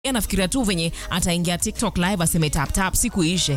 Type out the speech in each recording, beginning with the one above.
anafikiria tu venye ataingia tiktok live aseme tap tap siku ishe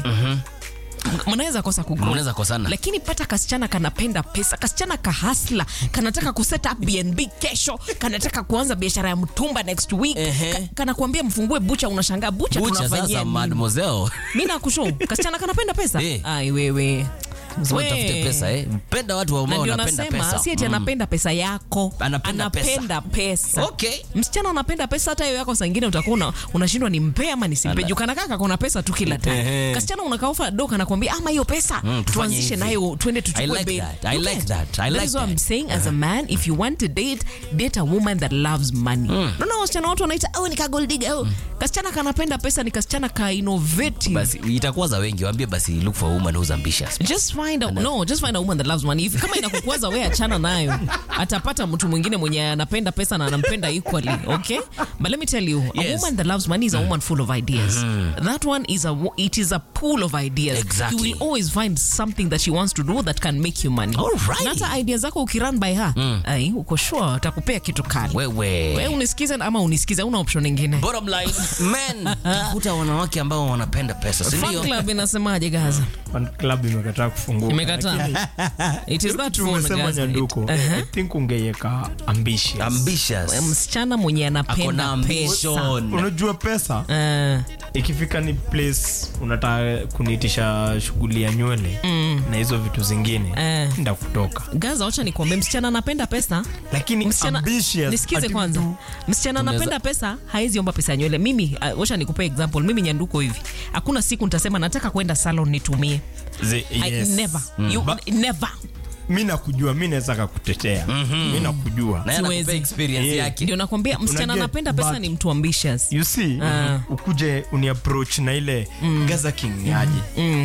mnaweza kosa kugrow. Mnaweza kosana. lakini pata kasichana kanapenda pesa kasichana kahasla kanataka kuset up bnb kesho kanataka kuanza biashara ya mtumba next week Ehe. Ka, kanakuambia mfungue bucha unashangaa bucha, bucha tunafanyia sasa nini? mademoiselle mi nakusho kasichana kanapenda pesa Eh. ai wewe Lazima We. utafute pesa eh mpenda watu na ambao ndio wanapenda nasema pesa si ati anapenda pesa yako Anapenda pesa. anapenda pesa Okay. msichana anapenda pesa hata hiyo yako saa ingine utakuwa una- unashindwa ni mpe ama nisimpe Ana- juu kanakaa kakona pesa tu kila time Ehe. kasichana unakaofa do kanakwambia ama hiyo pesa Mm, tufanye tuanzishe hivi. nayo twende I tuchukue like bail. that. I You like get? that. I like is what I'm that. saying as a man if you want to date date a woman that loves money naona wasichana watu wanaita oh ni kagoldiga oh kasichana kanapenda pesa ni kasichana ka innovative basi itakuwa za wengi waambie basi look for a woman who's ambitious just find a, no just find a woman that loves money if kama inakukwaza wewe achana nayo atapata mtu mwingine mwenye anapenda pesa na anampenda equally okay but let me tell you a Yes. woman that loves money is a woman full of ideas that one is a wo- it is a pool of ideas Exactly. you will always find something that she wants to do that can make you money Alright. na hata ideas zako ukirun by her ai uko sure atakupea kitu kali wewe wewe unisikize ama unisikize una option nyingine bottom line men tafuta wanawake ambao wanapenda pesa si Fan ndio club inasemaje gaza Fan club imekataa kufunguka imekataa it is that phone tumesema Gaza. It- nyanduko Uh-huh. i think ungeiweka ambitious ambitious msichana mwenye akona anapenda pesa ambition unajua pesa Eh, ikifika ni place unataka kuniitisha shughuli ya nywele na hizo vitu zingine Eh. nda kutoka gaza wacha nikwambie msichana anapenda pesa lakini msichana ambitious, nisikize ati kwanza mtu- msichana Tunaweza- anapenda pesa haezi omba pesa ya nywele mimi uh, wacha nikupe example mimi nyanduko hivi hakuna siku nitasema nataka kwenda salon nitumie Ze- I, yes. never you, Ba- never mi nakujua mi naweza kakutetea mi nakujua na yeye Siwezi. anakupea experience Yeah. yake ndio nakwambia msichana Unaget, anapenda pesa but- ni mtu ambitious you see Ah. ukuje uniapproach na ile gaza king ni aje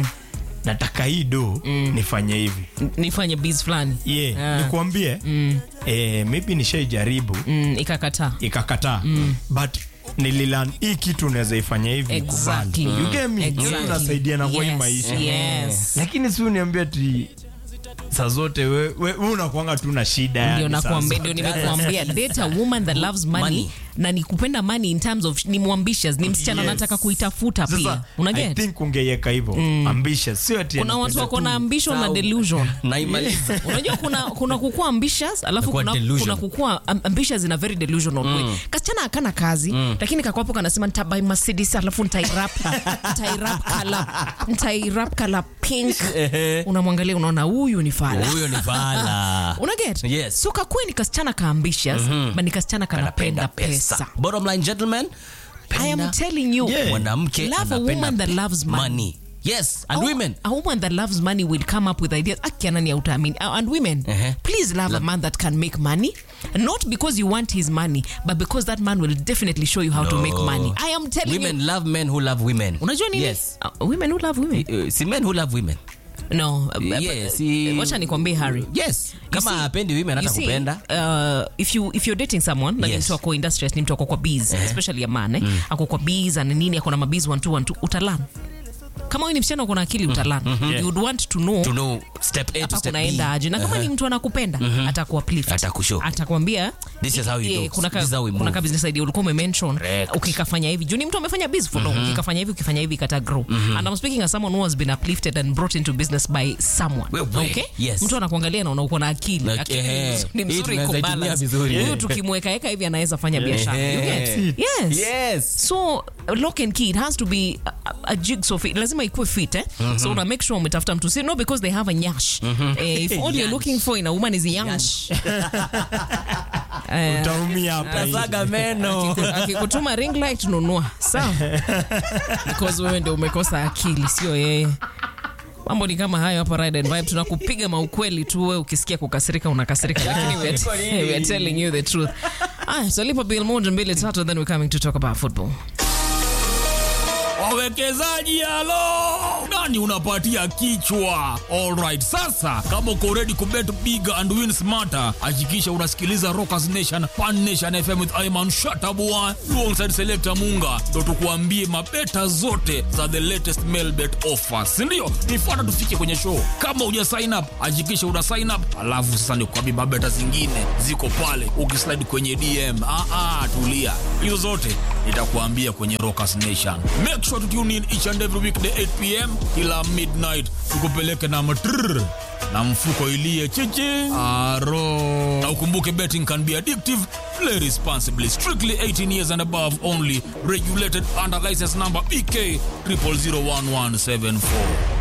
nataka hii do nifanye hivi N- nifanye biz fulani yeah. Ah. nikuambie eh, maybe nishaijaribu mm, ikakataa ikakataa but nililan hii kitu unaweza ifanya hivi Exactly. ukubali. You get me? Exactly. tunasaidia na kwa hii Yes, maisha yes. lakini si uniambia ti saa zote we, we, we unakwanga tu na shida ndio yani saa nakwambia zote. ndio nimekuambia date a woman that loves money, Money. na ni kupenda money in terms of ni mwambitious ni msichana Yes. anataka kuitafuta pia Sasa, I unaget think ungeiweka hivyo ambitious sio ati kuna watu anapenda wako tu- na ambition na Sawa. delusion naimaliza unajua kuna kuna kukua ambitious alafu Nakuwa kuna, delusion. kuna kukua am- ambitious in a very delusional way kasichana akana kazi lakini kakwapo kanasema nitabai mercedes alafu nitairap nitairap kala nitairap kala pink unamwangalia unaona huyu ni fala huyo ni fala unaget Yes. so kakue ni kasichana ka ambitious but ni kasichana kanapenda pesa bottom line gentlemen I am penda telling you Yeah. mwanamke Love a anapenda woman that loves money. yes and A- women a woman that loves money will come up with ideas akianani utaamini Uh, and women Uh-huh. please love a man that can make money not because you want his money but because that man will definitely show you how to make money i am telling women you love men who love women unajua nini yes uh, women who love women Uh, si men who love women no uh, Yeah, but, si- uh, wacha nikwambie harry yes You kama see- hapendi women hata you see, kupenda uh, if you if you're dating someone like Yes. mtu ako industrious ni mtu ako kwa bees especially a man eh? ako kwa bees ana nini ako na mabees one two one two utalan kama wewe ni msichana uko na akili utalan you would want to know to know step A to hapa step kunaenda B aje na kama ni mtu anakupenda atakuwa uplift Atakushow. atakwambia This is how you eh, do. kuna ka, This is how we kuna move. ka business idea ulikuwa umemention Correct. ukikafanya hivi juu ni mtu amefanya biz for long ukikafanya hivi ukifanya hivi kata grow and I'm speaking as someone who has been uplifted and brought into business by someone Wewe, okay yes. mtu anakuangalia na uko na akili Like, akili eh, ni hii mzuri tunaweza iko itumia balance vizuri. huyu tukimwekaeka hivi anaweza fanya biashara You get? Eh. yes yes so lock and key it has to be a, a- a jigsaw fit lazima ikuwe fit eh? so una make sure umetafuta mtu si no because they have a nyash eh, if all you're Nyash. looking for in a woman is a nyash eh, utaumia hapa nje. saga meno akikutuma ring light nunua sawa because wewe ndio umekosa akili sio yeye mambo ni kama hayo hapa Ride and Vibe tunakupiga maukweli tu wewe ukisikia kukasirika unakasirika lakini we are, we are telling you the truth ah tutalipa bill moja mbili tatu and then we're coming to talk about football wawekezaji halo nani unapatia kichwa alright sasa kama uko ready kubet big and win smarter hakikisha unasikiliza rockers nation pan nation fm with iman shatabua alongside selector munga ndo tukuambie mabeta zote za the latest mail bet offers sindio nifuata tufike kwenye show kama uja sign up hakikisha una sign up alafu sasa nikuambie mabeta zingine ziko pale ukislide kwenye dm ah, ah, tulia hizo zote nitakuambia kwenye Rockers Nation. Make sure to tune in each and every weekday 8 pm kila midnight, tukupeleke na matrrr na mfuko ilie chichi aro. Na ukumbuke betting can be addictive. Play responsibly. Strictly 18 years and above only. Regulated under license number BK 00011774.